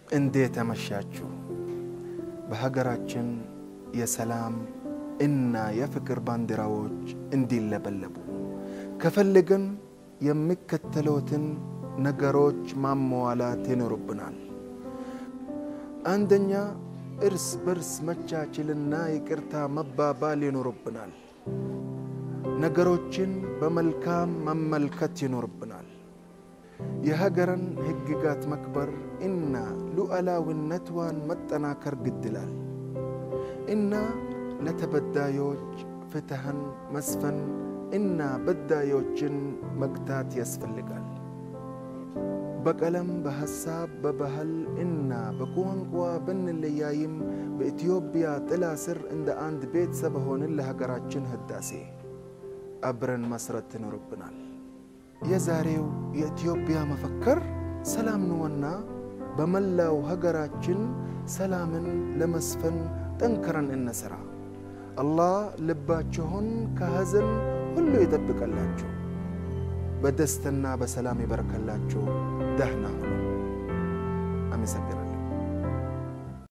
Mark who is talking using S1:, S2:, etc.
S1: እንዴት አመሻችሁ? በሀገራችን የሰላም እና የፍቅር ባንዲራዎች እንዲለበለቡ ከፈለግን የሚከተሉትን ነገሮች ማሟላት ይኖርብናል። አንደኛ፣ እርስ በርስ መቻችልና ይቅርታ መባባል ይኖርብናል። ነገሮችን በመልካም መመልከት ይኖርብናል። የሀገርን ሕግጋት መክበር እና ሉዓላዊነቷን መጠናከር ግድላል እና ለተበዳዮች ፍትህን መስፈን እና በዳዮችን መግታት ያስፈልጋል። በቀለም፣ በሐሳብ፣ በባህል እና በቋንቋ ብንለያይም በኢትዮጵያ ጥላ ስር እንደ አንድ ቤተሰብ ሆንን ለሀገራችን ህዳሴ አብረን መስረት ይኖርብናል። የዛሬው የኢትዮጵያ መፈክር ሰላም ነውና በመላው ሀገራችን ሰላምን ለመስፈን ጠንክረን እንሰራ። አላህ ልባችሁን ከሐዘን ሁሉ ይጠብቀላችሁ፣ በደስታና በሰላም ይበረከላችሁ። ደህና ሁኑ። አመሰግናለሁ።